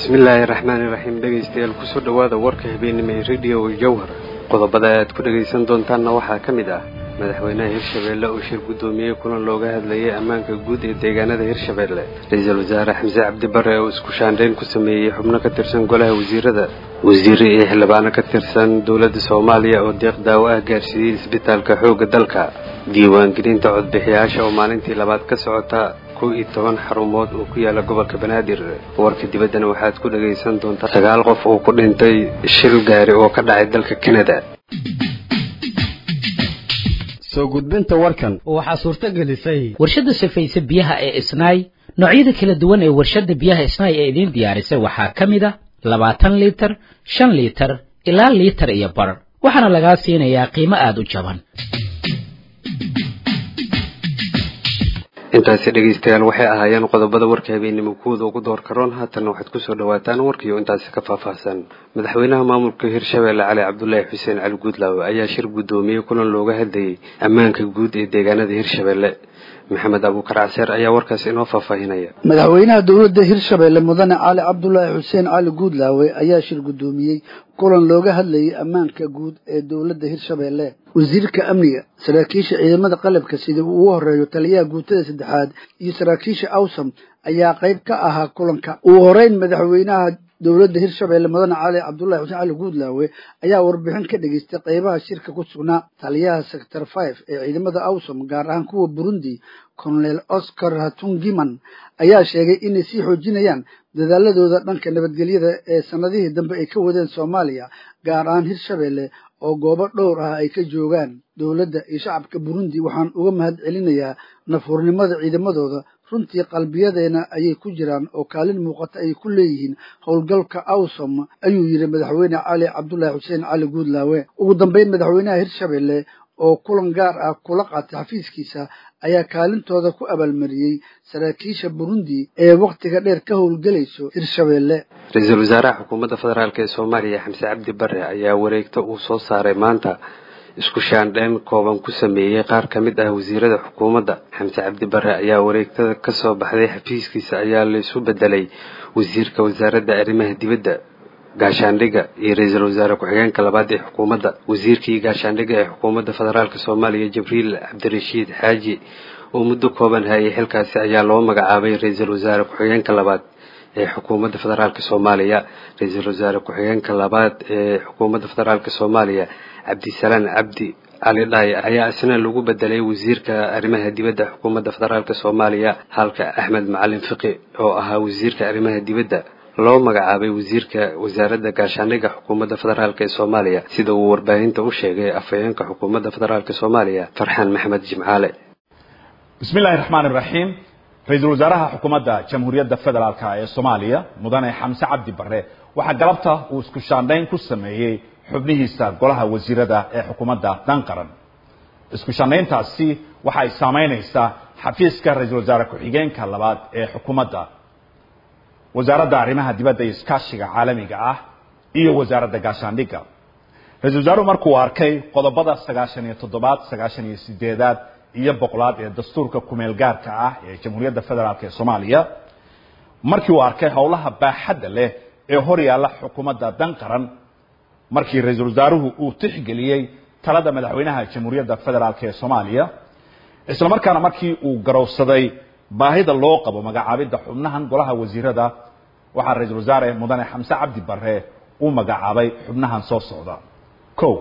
bismillaahi raxmaani raxiim dhegaystayaal kusoo dhowaada warka habeenimo ee rediyo jowhar qodobada aad ku dhegaysan doontaanna waxaa ka mid ah madaxweynaha hirshabeelle oo shir guddoomiyey kulan looga hadlayay ammaanka guud ee deegaanada hirshabeelle ra-iisul wasaare xamse cabdi bare oo isku shaandhayn ku sameeyey xubno ka tirsan golaha wasiirada wasiire iyo xildhibaano ka tirsan dowladda soomaaliya oo deeq daawo ah gaarsiiyey isbitaalka xoogga dalka diiwaangelinta codbixiyaasha oo maalintii labaad ka socota kow iyo toban xarumood oo ku yaala gobolka banaadir warka dibaddana waxaad ku dhagaysan doontaa sagaal qof oo ku dhintay shil gaari oo ka dhacay dalka kanada soo gudbinta warkan waxaa suurto gelisay warshadda safayse biyaha ee isnaay noocyada kala duwan ee warshadda biyaha isnaay ee idiin diyaarisay waxaa ka mid a labaatan liitar shan liitar ilaa liitar iyo bar waxaana lagaa siinayaa qiimo aada u jaban intaasi dhegaystayaal waxay ahaayeen qodobada warka habeenimo kuwooda ugu door karoon haatanna waxaad kusoo dhawaataan warkiio intaasi ka faahfaahsan madaxweynaha maamulka hirshabeelle cali cabdulaahi xuseen cali guudlaawe ayaa shir guddoomiyey kulan looga hadlayay ammaanka guud ee deegaanada hirshabeelle maxamed abuukar caseer ayaa warkaas inoo faahfaahinaya madaxweynaha dowladda hirshabeelle mudane cali cabdulaahi xuseen cali guudlaawe ayaa shir guddoomiyey kulan looga hadlayay ammaanka guud ee dowladda hirshabeelle wasiirka amniga saraakiisha ciidamada qalabka sida uu ugu horeeyo taliyaha guutada saddexaad iyo saraakiisha awsam ayaa qayb ka ahaa kulanka ugu horeyn madaxweynaha dowladda hirshabeelle mudane cali cabdullahi xuseen cali guudlaawe ayaa warbixin ka dhegaystay qaybaha shirka ku sugnaa taliyaha sector five ee ciidamada awsom gaar ahaan kuwa burundi colonel oscar hatungiman ayaa sheegay inay sii xoojinayaan dadaaladooda dhanka nabadgelyada ee sanadihii dambe ay ka wadeen soomaaliya gaar ahaan hirshabeelle oo goobo dhowr ah ay ka joogaan dowladda iyo shacabka burundi waxaan uga mahad celinayaa nafhurnimada ciidamadooda runtii qalbiyadeena ayay ku jiraan oo kaalin muuqata ayay ku leeyihiin howlgalka awsom ayuu yidhi madaxweyne cali cabdullaahi xuseen cali guudlaawe ugu dambeyn madaxweynaha hirshabeelle oo kulan gaar ah kula qaatay xafiiskiisa ayaa kaalintooda ku abaalmariyey saraakiisha burundi ee wakhtiga dheer ka howlgelayso hirshabeelle ra-iisul wasaaraha xukuumadda federaalk ee soomaaliya xamse cabdi bare ayaa wareegto uu soo saaray maanta isku shaandhayn kooban ku sameeyey qaar ka mid ah wasiirada xukuumadda xamse cabdi bare ayaa wareegtada ka soo baxday xafiiskiisa ayaa laysu bedelay wasiirka wasaaradda arrimaha dibadda gaashaandhigga iyo ra-iisul wasaare ku-xigeenka labaad ee xukuumadda wasiirkii gaashaandhigga ee xukuumadda federaalk soomaaliya jibriil cabdirashiid xaaji oo muddo kooban hayay xilkaasi ayaa loo magacaabay ra-iisul wasaare ku-xigeenka labaad ee xukuumadda federaalk soomaaliya ra-iisul wasaare ku-xigeenka labaad ee xukuumadda federaalk soomaaliya cabdisalaan cabdi cali dhaay ayaa isna lagu bedelay wasiirka arrimaha dibadda xukuumadda federaalk soomaaliya halka axmed macalin fiqi oo ahaa wasiirka arrimaha dibadda loo magacaabay wasiirka wasaaradda gaashaandhigga xukuumadda federaalk ee soomaaliya sida uu warbaahinta u sheegay afhayeenka xukuumadda federaalk soomaaliya farxaan maxmed jimcaale bismi illaahi raxmaan iraxiim ra-iisul wasaaraha xukuumadda jamhuuriyadda federaalk ee soomaaliya mudane xamse cabdi bare waxaa galabta uu isku shaandhayn ku sameeyey xubnihiisa golaha wasiirada ee xukuumadda dan qaran isku shaandhayntaasi waxa ay saamaynaysaa xafiiska ra-iisul wasaare ku-xigeenka labaad ee xukuumadda wasaaradda arrimaha dibadda iyo iskaashiga caalamiga ah iyo wasaaradda gaashaandhigga ra-isul wasaaruhu markuu arkay qodobada sagaashan iyo toddobaad sagaashan iyo sideedaad iyo boqolaad ee dastuurka kumeel gaarka ah ee jamhuuriyadda federaalk ee soomaaliya markii uu arkay howlaha baaxadda leh ee hor yaalla xukuumadda dan qaran markii ra-iisul wasaaruhu uu tixgeliyey talada madaxweynaha jamhuuriyadda federaalk ee soomaaliya isla markaana markii uu garowsaday baahida loo qabo magacaabidda xubnahan golaha wasiirada waxaa ra-iisul wasaare mudane xamse cabdi bare uu magacaabay xubnahan soo socda ko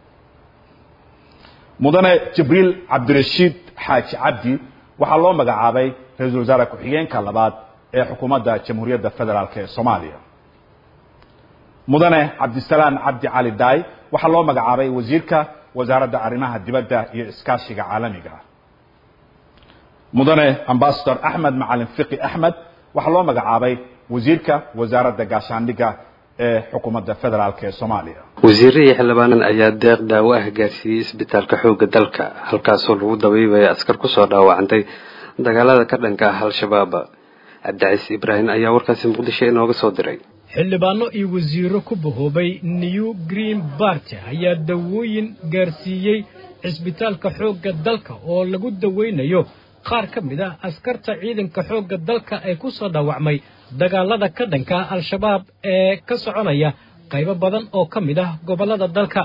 mudane jibriil cabdirashiid xaaji cabdi waxaa loo magacaabay ra-iisul wasaare ku-xigeenka labaad ee xukuumadda jamhuuriyadda federaalk ee soomaaliya mudane cabdisalaan cabdi cali daay waxaa loo magacaabay wasiirka wasaaradda arrimaha dibadda iyo iskaashiga caalamiga mudane ambasador axmed macalin fiqi axmed waxaa loo magacaabay wasiirka wasaaradda gaashaandhigga ee xukuumadda federaalk ee soomaaliya wasiire iyo xildhibaanan ayaa deeq daawo ah gaarsiiyey isbitaalka xoogga dalka halkaasoo lagu dabiibaya askar kusoo dhaawacantay dagaalada ka dhanka ah al-shabaab cabdicaiis ibraahim ayaa warkaasi muqdisho inooga soo diray xildhibaano iyo wasiiro ku bahoobay new green bart ayaa dawooyin gaarsiiyey cisbitaalka xoogga dalka oo lagu daweynayo qaar ka mid ah askarta ciidanka xoogga dalka ee ku soo dhaawacmay dagaalada ka dhanka al-shabaab ee ka soconaya qaybo badan oo ka mid ah gobollada dalka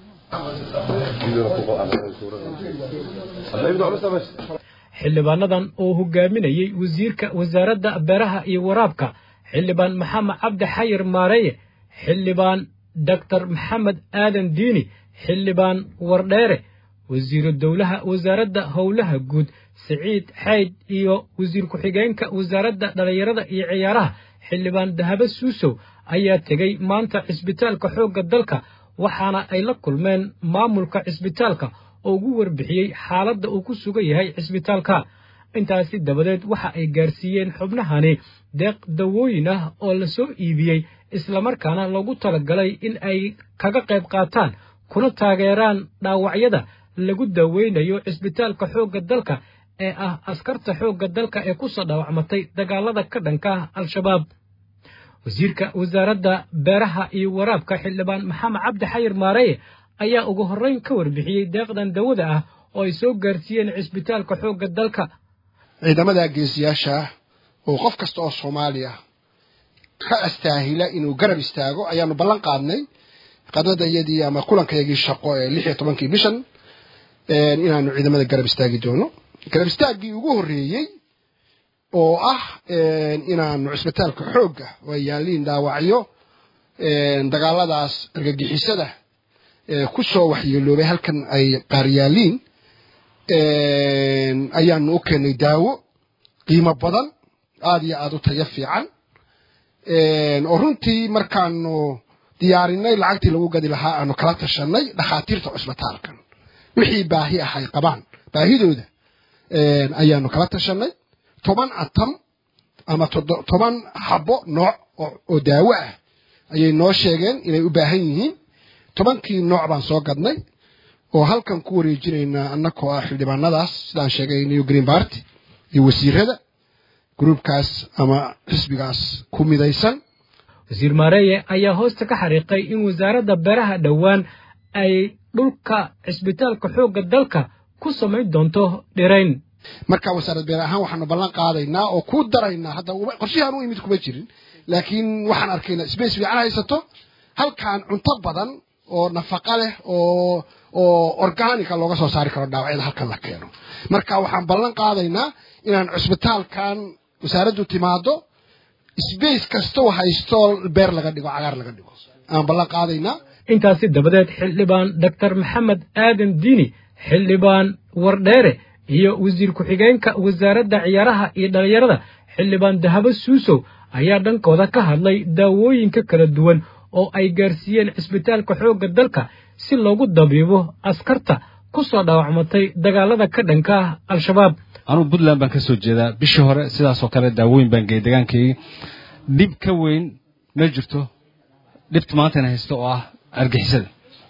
xildhibaanadan oo hogaaminayey wasiirka wasaaradda beeraha iyo waraabka xildhibaan maxamed cabdi xayir maareeye xildhibaan doctor maxamed aadan diini xildhibaan wardheere wasiiru dowlaha wasaaradda howlaha guud siciid xayd iyo wasiir ku-xigeenka wasaaradda dhallinyarada iyo ciyaaraha xildhibaan dahabo suusow ayaa tegey maanta cisbitaalka xoogga dalka waxaana ay la kulmeen maamulka cisbitaalka oo ugu warbixiyey xaaladda uu ku sugan yahay cisbitaalka intaasi dabadeed waxa ay gaarsiiyeen xubnahani deeq dawooyin ah oo la soo iibiyey islamarkaana loogu talagalay in ay kaga qayb qaataan kuna taageeraan dhaawacyada lagu daweynayo cisbitaalka xoogga dalka ee ah askarta xoogga dalka ee ku soo dhaawacmatay dagaalada ka dhanka ah al-shabaab wasiirka wasaaradda beeraha iyo waraabka xildhibaan maxamed cabdi xayir maareye ayaa ugu horrayn ka warbixiyey deeqdan dawada ah oo ay soo gaarsiiyeen cisbitaalka xoogga dalka ciidamada geesiyaasha oo qof kasta oo soomaaliya ka astaahila inuu garab istaago ayaanu ballan qaadnay qadadayadii ama kulankayagii shaqo ee lix iyo tobankii bishan inaanu ciidamada garab istaagi doono garab istaaggii ugu horreeyey oo ah inaanu cisbitaalka xoogga waa yaaliin dhaawacyo dagaaladaas argagixisada ku soo waxyeeloobay halkan ay qaar yaaliin ayaanu u keenay daawo qiimo badan aada iyo aada u tayo fiican oo runtii markaanu diyaarinay lacagtii lagu gadi lahaa aanu kala tashanay dhakhaatiirta cisbitaalkan wixii baahi ah ay qabaan baahidooda ayaanu kala tashanay toban atam ama toban xabo nooc oo daawo ah ayay noo sheegeen inay u baahan yihiin tobankii nooc baan soo gadnay oo halkan ku wareejinaynaa annakoo ah xildhibaanadaas sidaan sheegay new green party iyo wasiirada gruubkaas ama xisbigaas ku midaysan wasiir maareeye ayaa hoosta ka xariiqay in wasaaradda beeraha dhowaan ay dhulka cisbitaalka xoogga dalka ku samayn doonto dhirayn marka wasaarad beer ahaan waxaanu ballan qaadaynaa oo ku daraynaa hadda qorshahaan u imid kuma jirin laakiin waxaan arkaynaa space fiican haysato halkan cunto badan oo nafaqa leh oo oo organica looga soo saari karo dhaawacyada halkan la keeno marka waxaan ballan qaadaynaa inaan cisbitaalkan wasaaraddu timaado space kastoo haysto beer laga dhigo cagaar laga dhigo aan ballan qaadaynaa intaasi dabadeed xildhibaan doctor maxamed aadan diini xildhibaan wardheere iyo wasiir ku-xigeenka wasaaradda ciyaaraha iyo dhallinyarada xildhibaan dahabo suusow ayaa dhankooda ka hadlay daawooyinka kala duwan oo ay gaarsiiyeen cisbitaalka xoogga dalka si loogu dabiibo askarta ku soo dhaawacmatay dagaalada ka dhanka ah al-shabaab anugu puntland baan ka soo jeedaa bishii hore sidaasoo kale daawooyin baan geeyay deegaankaygi dhib ka weyn ma jirto dhibta maantayna haysto oo ah argixisada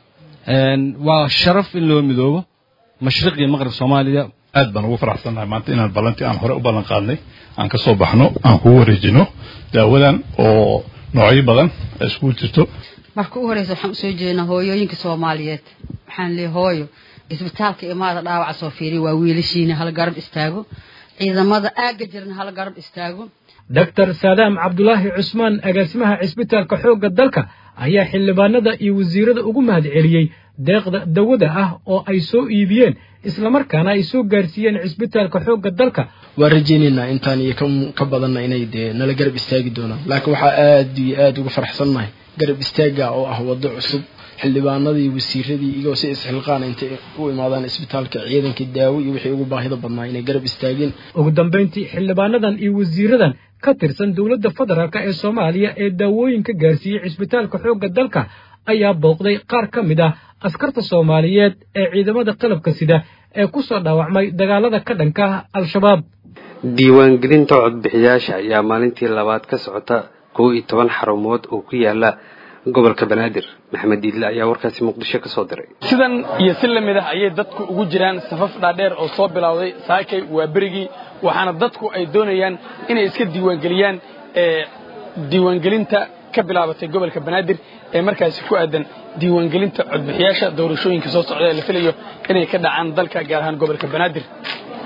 waa sharaf in loo midoobo mashriq iyo maqrib soomaaliya aad baan ugu faraxsannahay maanta inaan ballantii aan hore u ballan qaadnay aan ka soo baxno aan kugu wareejino daawadan oo noocyo badan iskugu jirto marka u horeysa waxaan usoo jeednaa hooyooyinka soomaaliyeed waxaan leeyahay hooyo isbitaalka imaada dhaawaca soo fiiriya waa wiilashiina hala garab istaago ciidamada aagga jirna hala garab istaago doctor saadaam cabdulaahi cusmaan agaasimaha cisbitaalka xoogga dalka ayaa xildhibaanada iyo wasiirada ugu mahad celiyey deeqda dawada ah oo ay soo iibiyeen islamarkaana ay soo gaarsiiyeen cisbitaalka xoogga dalka waan rajaynaynaa intaan iyo ka badanna inay dee nala garab istaagi doonaan laakiin waxaa aad iyo aad uga farxsannahay garab istaaga oo ah waddo cusub xildhibaanadii wasiiradii iyagoo si isxilqaana intay u imaadaan isbitaalka ciidankii daawo iyo wixii ugu baahida badnaa inay garab istaageen ugu dambayntii xildhibaanadan iyo wasiiradan ka tirsan dowladda federaalk ee soomaaliya ee daawooyinka gaarsiiyey cisbitaalka xoogga dalka ayaa booqday qaar ka mid ah askarta soomaaliyeed ee ciidamada qalabka sida ee ku soo dhaawacmay dagaalada ka dhanka ah al-shabaab diiwaangelinta codbixiyaasha ayaa maalintii labaad ka socota kow iyo toban xarumood oo ku yaala gobolka banaadir maxamed diidle ayaa warkaasi muqdisho ka soo diray sidan iyo si la mid ah ayay dadku ugu jiraan safaf dhaadheer oo soo bilowday saakay waa berigii waxaana dadku ay doonayaan inay iska diiwaangeliyaan diiwaangelinta ka bilaabatay gobolka banaadir ee markaasi ku aadan diiwaangelinta codbixiyaasha doorashooyinka soo socda ee la filayo inay ka dhacaan dalka gaar ahaan gobolka banaadir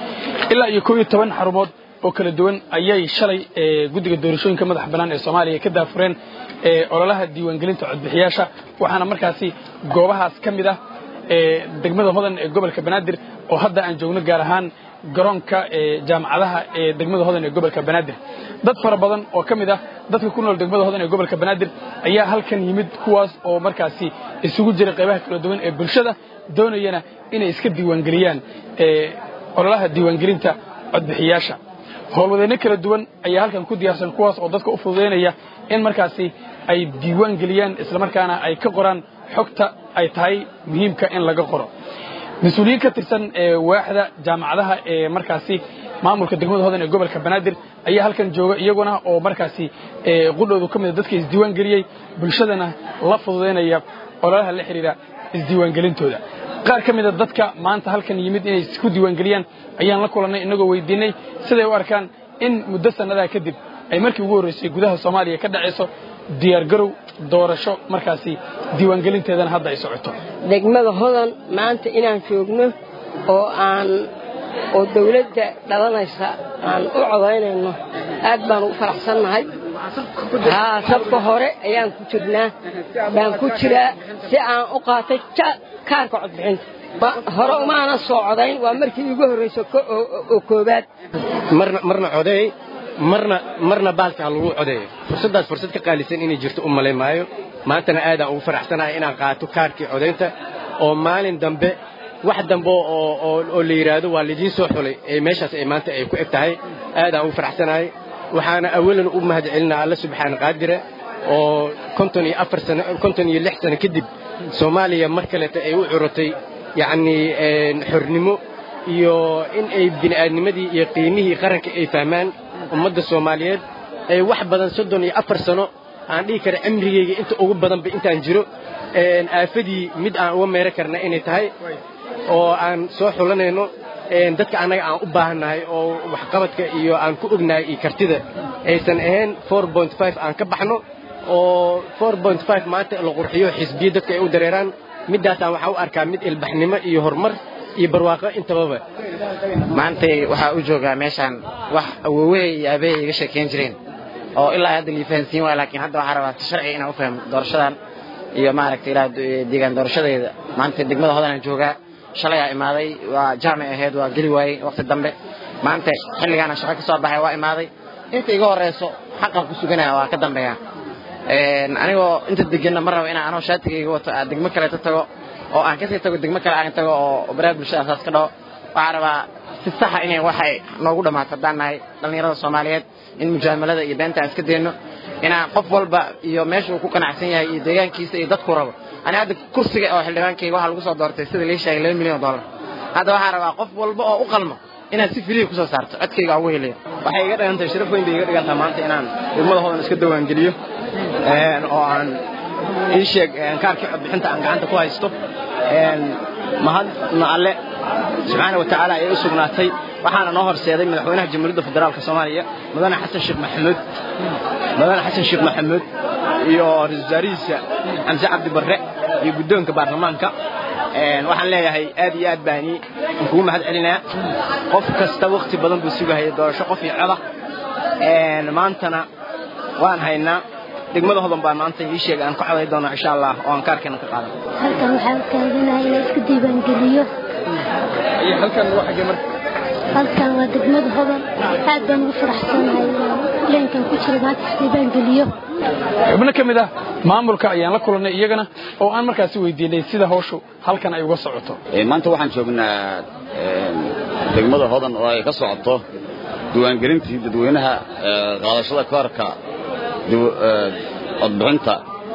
ilaa iyo koob iyo toban xarumood oo kala duwan ayay shalay guddiga doorashooyinka madax bannaan ee soomaaliya ka daafureen ololaha diiwaangelinta codbixiyaasha waxaana markaasi goobahaas ka mid ah degmada hodan ee gobolka banaadir oo hadda aan joogno gaar ahaan garoonka jaamacadaha ee degmada hodan ee gobolka banaadir dad fara badan oo ka mid ah dadka ku nool degmada hodan ee gobolka banaadir ayaa halkan yimid kuwaas oo markaasi isugu jira qaybaha kala duwan ee bulshada doonayana inay iska diiwaangeliyaan ololaha diiwaangelinta codbixiyaasha howlwadeenno kala duwan ayaa halkan ku diyaarsan kuwaas oo dadka u fududaynaya in markaasi ay diiwaan geliyaan islamarkaana ay ka qoraan xogta ay tahay muhiimka in laga qoro mas-uuliyiin ka tirsan waaxda jaamacadaha ee markaasi maamulka degmada hodan ee gobolka banaadir ayaa halkan jooga iyaguna oo markaasi qudhoodu ka mida dadka isdiiwaan geliyey bulshadana la fududaynaya ololaha la xidhiira isdiiwaangelintooda qaar ka mida dadka maanta halkan yimid inay isku diiwaangeliyaan ayaan la kulannay innagoo weydiinay siday u arkaan in muddo sannadaa kadib ay markii ugu horraysay gudaha soomaaliya ka dhacayso diyaargarow doorasho markaasi diiwaangelinteedana hadda ay socoto degmada hodan maanta inaan joogno oo aan oo dawladda dhalanaysa aan u codaynayno aad baan ugu faraxsannahay haa sabka hore ayaan ku jirnaa baan ku jiraa si aan u qaatay kaarka codbixinta hore umaana soo codayn waa markii iigu horrayso oo koobaad marna codeey marna marna baalka ha lagu codeeyo fursaddaas fursad ka qaalisan inay jirto u malay maayo maantana aadaan ugu faraxsanahay inaan qaato kaarkii codaynta oo maalin dambe wax dambe oo la yidhaahdo waa laidiin soo xulay ee meeshaas ay maanta ay ku eg tahay aadaan ugu faraxsanahay waxaana awalan u mahad celinaa alla subxaana qaadire oo konton iyo afar sano konton iyo lix sano kadib soomaaliya mar kaleeta ay u curotay yacnii xornimo iyo in ay bini'aadnimadii iyo qiimihii qaranka ay fahmaan ummadda soomaaliyeed ay wax badan soddon iyo afar sano aan dhihi kara cimrigayga inta ugu badanba intaan jiro aafadii mid aan uga meero karna inay tahay oo aan soo xulanayno dadka annaga aan u baahannahay oo waxqabadka iyo aan ku ognahay iyo kartida aysan ahayn aan ka baxno oo maanta la qurxiyo xisbiya dadka ay u dareeraan middaasaan waxaa u arkaa mid ilbaxnimo iyo horumar iyo barwaaqo intababa maantay waxaa u joogaa meeshaan wax awoowahay iyo aabbahay iga sheekayn jireen oo ilaa hadda lii fahansiin waaya laakiin hadda waxaa rabaa si sharciga inaan u fahmo doorashadan iyo maaragtay ilaa deegaan doorashadeeda maanta degmada hodanaan joogaa shalay aa imaaday waa jaamic ahayd waa geli waayey waqti dambe maanta xilligaana shaqo ka soo baxay waa imaaday inta iga horeyso xaqan ku suganaya waa ka dambeeya anigoo inta deganna ma rabo inaan anoo shaatigayga wato aan degmo kaleeto tago oo aan kasii tago degmo kale aan tago oo baraha bulshada asaas ka dhaho waxaa rabaa si saxa inay waxay noogu dhammaato haddaan nahay dhallinyarada soomaaliyeed in mujaamalada iyo beenta aan iska dayno inaan qof walba iyo meesha uu ku qanacsan yahay iyo deegaankiisa iyo dadku rabo ani hadda kursiga oo xildhibaankayga waxaa lagu soo doortay sida lii sheegay laba milyan oo dollar hadda waxaa rabaa qof walba oo u qalmo inaad si filiya kusoo saarto codkayga aan ugu heliyo waxay iga dhigan tahay sharaf weyn bay iga dhigan tahay maanta inaan degmada hodan iska diiwaangeliyo oo aan ii sheeg kaarkii codbixinta aan gacanta ku haysto mahadna alle subxaana wa tacaala ayay u sugnaatay waxaana noo horseeday madaxweynaha jamhuuriyadda federaalka soomaaliya mudane xasan sheekh maxamuud mudane xasan sheekh maxamuud iyo ra-iisul wasaarihiisa xamse cabdi barre iyo guddoonka baarlamaanka waxaan leeyahay aad iyo aad baani kugu mahad celinayaa qof kasta wakti badan buu sugahaya doorasho qof iyo coda maantana waan haynaa degmada hodan baa maanta ii sheegay aan ku coday doono insha allah oo aan kaarkeena ka qaadan halkan waxaa taaganahay inaan isku diiwaangeliyo halkan waa xagee marka halkan waa degmada hodan aad baan ugu faraxsanahay leenkan ku jira maanta isdiiwaangeliyo xubno ka mid ah maamulka ayaan la kulannay iyagana oo aan markaasi weydiinay sida hawshu halkan ay uga socoto maanta waxaan joognaa degmada hodan oo ay ka socoto diiwaangelintii dadweynaha qaadashada kaarka codbixinta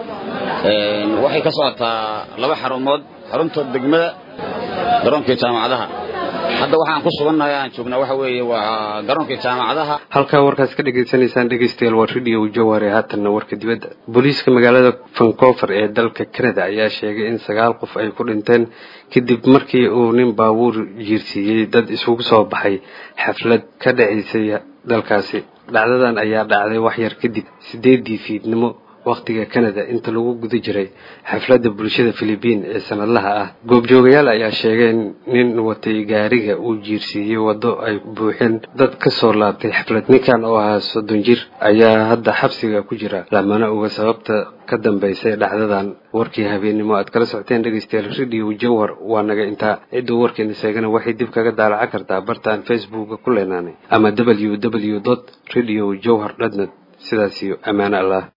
waxay ka socotaa laba xarumood xarunta degmada garoonkii jaamacadaha hadda waxaan ku sugannahay aan joognaa waxa weeye waa garoonkii jaamacadaha halkaa warkaas ka dhegaysanaysaan dhegaystayaal waa radio jaware haatanna warka dibadda booliiska magaalada vancouver ee dalka canada ayaa sheegay in sagaal qof ay ku dhinteen kadib markii uu nin baabuur jiirsiiyey dad isugu soo baxay xaflad ka dhacaysay dalkaasi dhacdadan ayaa dhacday wax yar kadib siddeeddii fiidnimo wakhtiga canada inta lagu guda jiray xafladda bulshada philibiin ee sanadlaha ah goobjoogayaal ayaa sheegeen nin watay gaariga uu jiirsiiyey waddo ay buuxeen dad ka soo laabtay xaflad ninkan oo ahaa soddon jir ayaa hadda xabsiga ku jira lamana oga sababta ka dambaysay dhacdadan warkii habeennimo aad kala socoteen dhegeystayaal radio jawhar waa naga intaa cidduu warkeena sheegana waxay dib kaga daalaca kartaa bartaan facebooka ku leenaanay ama w w dot radio jawhar dotnet sidaas iyo ammaano allah